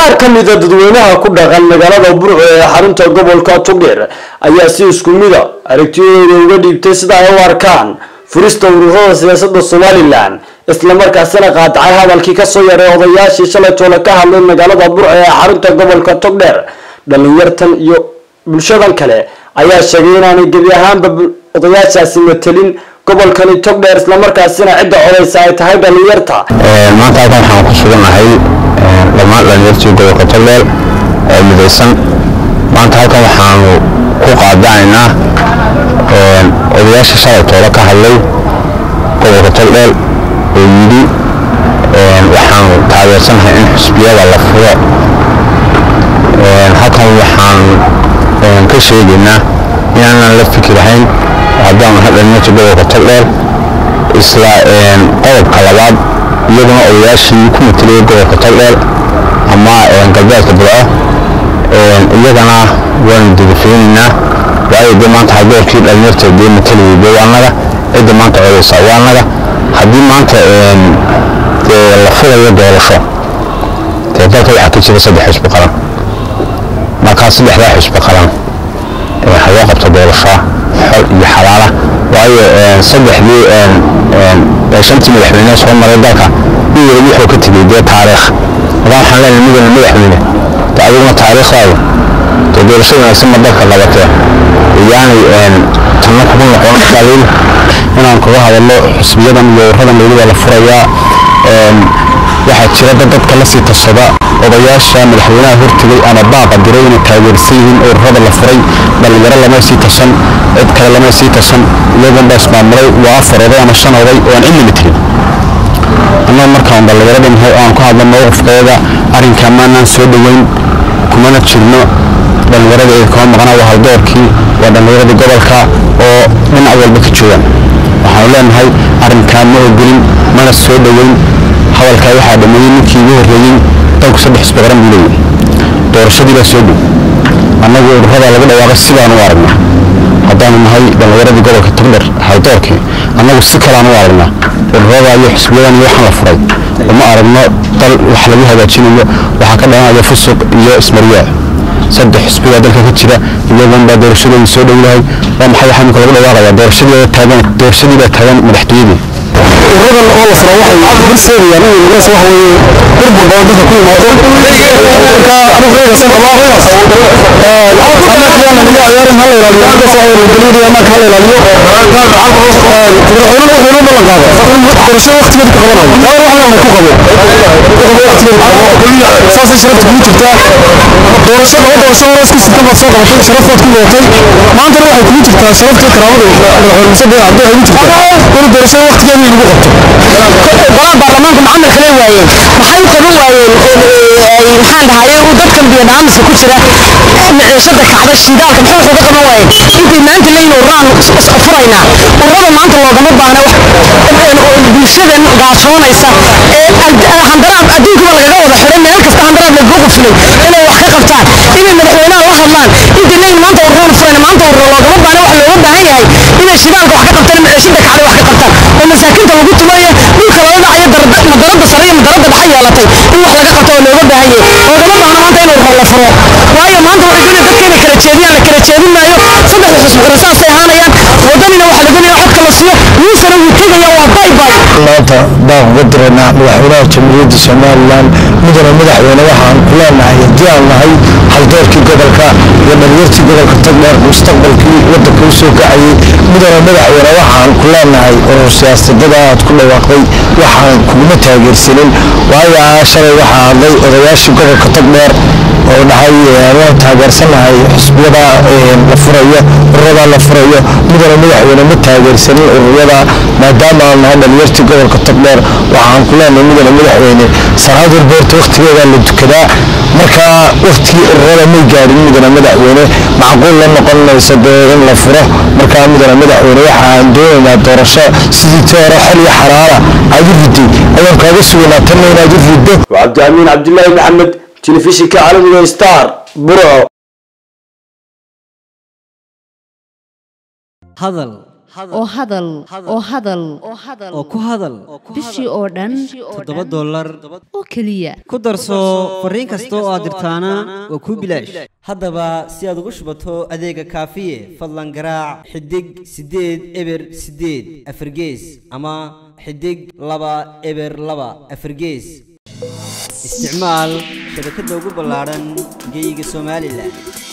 qaar ka mida dadweynaha ku dhaqan magaalada burco ee xarunta gobolka togdheer ayaa si isku mida aragtiyadooda uga dhiibtay sida ay u arkaan furista ururada siyaasada somalilan islamarkaasina qaadacay hadalkii kasoo yaray odayaashii shalay toole ka hadlay magaalada burco ee xarunta gobolka togdheer dhalinyartan iyo bulshadan kale ayaa sheegay inaanay gebi ahaanba odayaashaasi matelin gobolkani togdheer islamarkaasina cidda codaysa ay tahay dhalinyarta maanta halkan waxaan ku suganahay dhammaan dhalinyartii gobolka togdheer ee midaysan maanta halkan waxaanu ku qaadanaynaa odayaasha shalay toole ka hadlay gobolka togdheer oo yidhi waxaanu taageersanahay in xusbiyada la furo halkan waxaanu ka sheegaynaa inaanan la fikirahayn haddaanu nahay dhalinyartii gobolka togdheer isla qodobka labaad iyaguna odayaashii ku mateliyay gobolka togdheer ama galbeedka burco iyagana waanu degafeynaynaa waayo dee maanta hadoorkii dhalinyarta dee mateliyay dee waanaga cidda maanta codaysa waanaga haddii maanta dee la furayo doorasho dee dalka waxaa ka jira saddex xisbi qaran markaa saddexdaa xisbi qaran ha loo qabto doorasho xol iyo xalaala waayo saddexdii shantii madaxweyne soo maray dalka mid waliba wuxuu ka tegey dee taariikh markaa waxaan leenahay midana madaxweyne de adiguna taariikhdaadu dee doorasho wanaagsan ma dalka qabatee iyaanay tanna kugu noqon daliil inaan kaga hadalno xisbiyadan iyo ururadan weli waa la furayaa waxaa jira dad dadka la sii tashada odayaasha madaxweynaha hortegay ama baaqa diray inay taageersan yihiin ururada la furay dhallinyaro lama sii tashan cid kale lama sii tashan iyagan baa ismaamulay waa afar oday ama shan oday oo aan cilmi tirin annaga markaan dhallinyarada nahay oo aan ku hadlo mowqifkeeda arrinkaa maanaan soo dhoweyn kumana jirno dhallinyarada ee kama maqnaa waa haldoorkii waa dhallinyaradii gobolka oo dhinac walba ka joogaan waxaanu leenahay arrinkaa ma ogolin mana soo dhoweyn hadalkaa waxaa dhameeyey ninkii ugu horreeyey dalku saddex xisbi qaran buu leeyahay doorashadii baa soo dhow annagu ururada laga dhawaaqay sidaan u aragnaa haddaanu nahay dhallinyaradii gobolka togdher haldoorkii annagu si kaleaan u aragnaa ururada iyo xisbiyadan iyo waxaan la furay uma aragno dal wax lagu hagaajinayo waxaa ka dhalanaya fusuq iyo ismaryaa saddex xisbigaa dalka ka jira iyagan baa doorashadooda soo dhow yahay waa maxay waxaa imika lagu dhawaaqayaa doorashadii taagan doorashadii baa taagan madaxtooyadii ururadan oo la furo waxay horseedayaan in magaas waxa weeye burbur badan dadka ku yimaado marka anigu reegasan qabaa anakiyana niga ciyaarin hala ilaaliyo magaas waxa weeye galiidi amaanka hala ilaaliyo madaxweynuhu wuxuu inoo ballan qaaday in doorasho waqtigeeda ka qabanayo taa wax leena ku qabo ku qabo waqtigeeda ku qabo saasay sharafta kugu jirtaa doorasho laba doorasho hore isku sita baad soo qabatay sharaftaad ku wadatay maantana waxay kugu jirtaa sharaftii karaamada madaxweyne muse been cabdi waxay kugu jirtaa in doorasho waqtigeeda lagu qabto golaha baarlamaanka maxamed kale waayeen maxay u qaban waayeen maxaan dhahaye uu dadkan biyadhaamiska ku jira miciishada kacda shidaalka maxay wax uga qaban waayeen intay maanta leeyihin ururaan furaynaa ururada maanta loogama baahna bulshadan gaajoonaysa ee handaraab adduunkaba lagaga wada xidhay meel kasta handaraab lagaga quflay inay wax ka qabtaan inay madaxweynaha la hadlaan intay leeyihin maanta ururaan furayna maanta ururo loogama baahna wax looga baahan yahay inay shidaalka wax ka qabtaan miciishada kacda wax ka qabtaan oo masaakiinta lagu tumayo dhulka lala dhacayo madarada sare iyo madarada dhexe yeelatay in wax laga qabto oo looga baahan yahay loogama baahna maanta in ururo la furo waayo maanta waxay doonaya dadka inay kala jeediyaan la kala jeedin maayo saddexda xisbi qura saasay ahaanayaan wadanina waxaa la doonaya codka la siiyo muusena wuu tegaya waa bay bay maanta baan uga diraynaa madaxweynaha jamhuuriyadda somalilan mudane madaxweyne waxaan ku leenahay haddii aan nahay haldoorkii gobolka iyo dhalinyartii gobolka togdheer mustaqbalkii waddanka u soo kacayay mudane madaxweyne waxaan ku leenahay urur siyaasadada aad ku dhawaaqday waxaan kuguma taageersanin waayo shalay waxaa hadlay odayaashii gobolka togdheer oo dhahay waan taageersanahay xisbiyada la furayo ururada la furayo mudane madaxweyne ma taageersanin ururada maadaama aan nahay dhalinyartii gobolka togdheer waxaan ku leenahay mudane madaxweyne salaad walboorta waqtigeedaa la dukadaa marka waqtigii ururada may gaadhin mudane madaxweyne macquul la noqon mayso dee in la furo markaa mudane madaxweyne waxaan doonaynaa doorasho sidii tii hore xol iyo xaraara aad u riday ayaan kaaga sugaynaa tanna inaad u riddo cabdiamiin cabdilaahi maxamed telefishinka caalamiga star burco hadal oo hadal oo hadal oo ku hadal bishii oo dhan toddoba dollar oo keliya ku darso fariin kasta oo aad dirtaana waa kuu bilaash haddaba si aad ugu shubato adeega kaafiye fadlan garaac xidig siddeed eber siddeed afargees ama xidig laba eber laba afargees isticmaal shabakadda ugu ballaadhan geyga somalilan